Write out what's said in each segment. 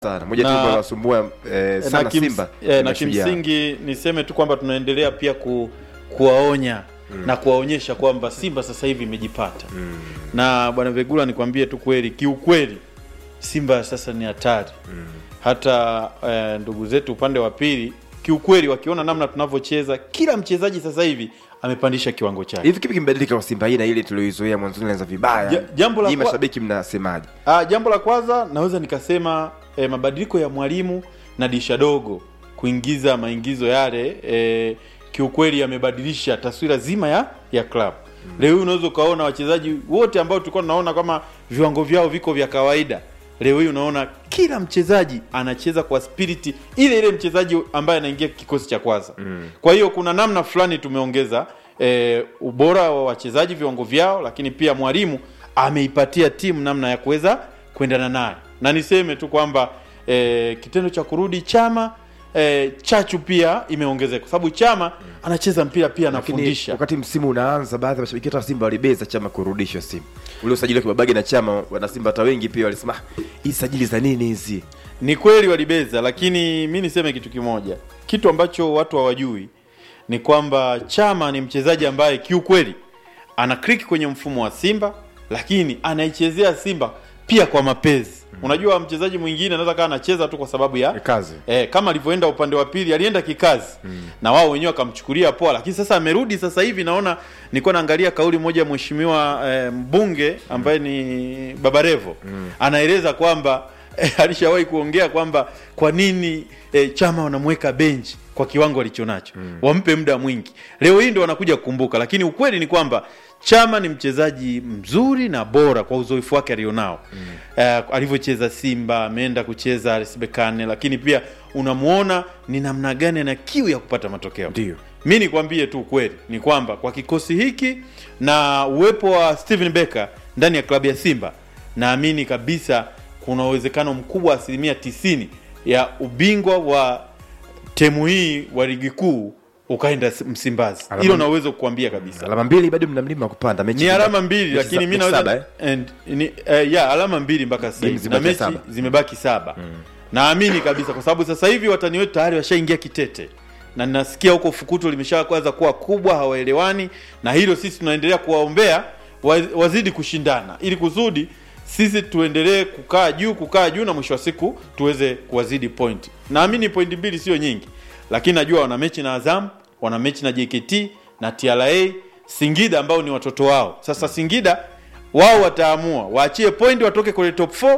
sana moja tu Na- inawasumbua eh, sana na, kims, Simba eh, ni na Mashujaa. kimsingi niseme tu kwamba tunaendelea pia ku, kuwaonya na kuwaonyesha kwamba Simba sasa hivi imejipata Mm, na bwana Vegula, nikwambie tu kweli, kiukweli Simba sasa ni hatari mm. hata eh, ndugu zetu upande wa pili kiukweli, wakiona namna tunavyocheza, kila mchezaji sasa hivi amepandisha kiwango chake. hivi kipi kimebadilika kwa Simba hii na ile tulioizoea mwanzoni ilianza vibaya Ja- jambo la hii kwa- mashabiki mnasemaje Ah, jambo la kwanza naweza nikasema eh, mabadiliko ya mwalimu na disha dogo kuingiza maingizo yale eh, kiukweli yamebadilisha taswira zima ya ya club. Leo hii unaweza ukaona wachezaji wote ambao tulikuwa tunaona kama viwango vyao viko vya kawaida, leo hii unaona kila mchezaji anacheza kwa spiriti ile ile mchezaji ambaye anaingia kikosi cha kwanza. Mm. Kwa hiyo kuna namna fulani tumeongeza e, ubora wa wachezaji viwango vyao, lakini pia mwalimu ameipatia timu namna ya kuweza kuendana naye, na niseme tu kwamba e, kitendo cha kurudi Chama e, chachu pia imeongezeka kwa sababu Chama anacheza mpira pia lakini anafundisha. wakati msimu unaanza baadhi ya mashabiki hata wa Simba walibeza chama kurudishwa Simba ule usajili wa Kibabage na chama wana Simba hata wengi pia walisema "Ah, hii sajili za nini hizi Ni kweli walibeza, lakini mi niseme kitu kimoja, kitu ambacho watu hawajui ni kwamba Chama ni mchezaji ambaye kiukweli ana click kwenye mfumo wa Simba, lakini anaichezea Simba pia kwa mapenzi. Unajua, mchezaji mwingine anaweza kaa anacheza tu kwa sababu ya kazi eh, kama alivyoenda upande wa pili alienda kikazi na wao wenyewe wakamchukulia poa, lakini sasa amerudi sasa hivi. Naona nilikuwa naangalia kauli moja ya mheshimiwa eh, mbunge ambaye ni Babarevo anaeleza kwamba eh, alishawahi kuongea kwamba kwa nini eh, Chama wanamweka benchi kwa kiwango alichonacho wampe muda mwingi. Leo hii ndo wanakuja kukumbuka, lakini ukweli ni kwamba Chama ni mchezaji mzuri na bora kwa uzoefu wake alionao eh, alivyocheza Simba, ameenda kucheza RS Berkane, lakini pia unamwona ni namna gani ana kiu ya kupata matokeo. ndio Mi nikwambie tu ukweli ni kwamba kwa kikosi hiki na uwepo wa Steven Becker ndani ya klabu ya Simba, naamini kabisa kuna uwezekano mkubwa wa asilimia tisini ya ubingwa wa temu hii wa ligi kuu ukaenda Msimbazi. Alama- Hilo naweza kukuambia kabisa alama mbili bado mna mlima wa kupanda mechi ni alama mbili mechi lakini za- mi mechi naweza saba, eh? and, ni, eh, ya alama mbili mpaka sasa Game hivi na zimebaki mechi saba. zimebaki saba naamini kabisa kwa sababu sasa hivi watani wetu tayari washaingia kitete na nasikia huko fukuto limeshaanza kuwa kubwa hawaelewani na hilo sisi tunaendelea kuwaombea wa- wazidi kushindana ili kusudi sisi tuendelee kukaa juu kukaa juu na mwisho wa siku tuweze kuwazidi point naamini pointi mbili sio nyingi lakini najua wana mechi na Azam wana mechi na JKT na TRA Singida ambao ni watoto wao sasa Singida wao wataamua waachie point watoke kwenye top 4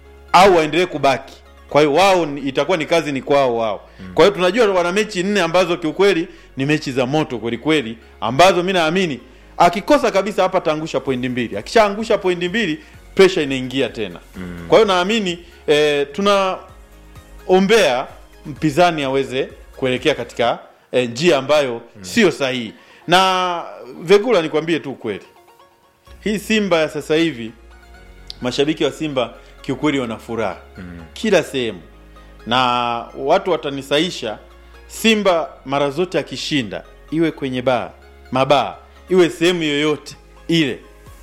au waendelee kubaki. Kwa hiyo wao ni- itakuwa ni kazi ni kwao wao. Kwa hiyo tunajua wana mechi nne ambazo kiukweli ni mechi za moto kweli kweli, ambazo mi naamini akikosa kabisa hapa ataangusha pointi mbili. Akishaangusha pointi mbili, pressure inaingia tena. Kwa hiyo naamini eh, tunaombea mpinzani aweze kuelekea katika eh, njia ambayo sio sahihi. Na Vegula, nikwambie tu ukweli, hii Simba ya sasa hivi mashabiki wa Simba kiukweli wana furaha kila sehemu, na watu watanisaisha. Simba mara zote akishinda, iwe kwenye baa, mabaa, iwe sehemu yoyote ile,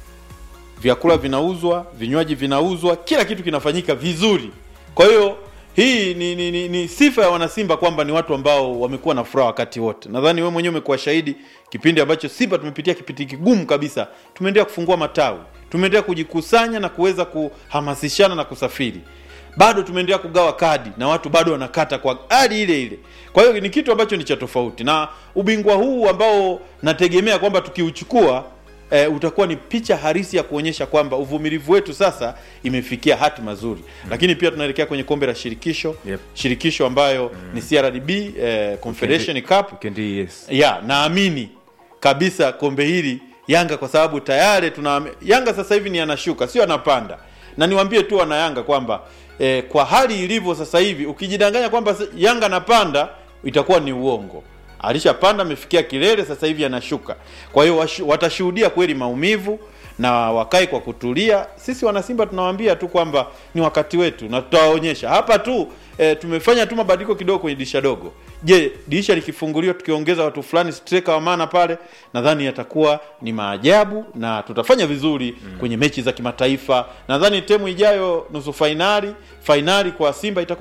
vyakula vinauzwa, vinywaji vinauzwa, kila kitu kinafanyika vizuri. Kwa hiyo hii ni, ni, ni, ni sifa ya wanasimba kwamba ni watu ambao wamekuwa na furaha wakati wote. Nadhani wewe mwenyewe umekuwa shahidi kipindi ambacho Simba tumepitia kipindi kigumu kabisa, tumeendelea kufungua matawi, tumeendelea kujikusanya na kuweza kuhamasishana na kusafiri bado tumeendelea kugawa kadi na watu bado wanakata kwa hali ile ile. Kwa hiyo ni kitu ambacho ni cha tofauti, na ubingwa huu ambao nategemea kwamba tukiuchukua e, utakuwa ni picha halisi ya kuonyesha kwamba uvumilivu wetu sasa imefikia hati mazuri lakini pia tunaelekea kwenye kombe la shirikisho Yep. shirikisho ambayo ni CRDB eh, Confederation Cup Weekend hii, yes ya naamini kabisa kombe hili Yanga kwa sababu tayari tuna Yanga sasa hivi ni anashuka sio anapanda, na niwaambie tu wana Yanga kwamba eh, kwa hali ilivyo sasa hivi ukijidanganya kwamba s- Yanga anapanda itakuwa ni uongo. Alishapanda amefikia kilele, sasa hivi anashuka. Kwa hiyo washu- watashuhudia kweli maumivu na wakae kwa kutulia. Sisi wanasimba tunawaambia tu kwamba ni wakati wetu na tutawaonyesha hapa tu. E, tumefanya tu mabadiliko kidogo kwenye dirisha dogo. Je, dirisha likifunguliwa tukiongeza watu fulani striker wa maana pale, nadhani yatakuwa ni maajabu na tutafanya vizuri mm. kwenye mechi za kimataifa. Nadhani temu ijayo nusu fainali, fainali kwa Simba itakuwa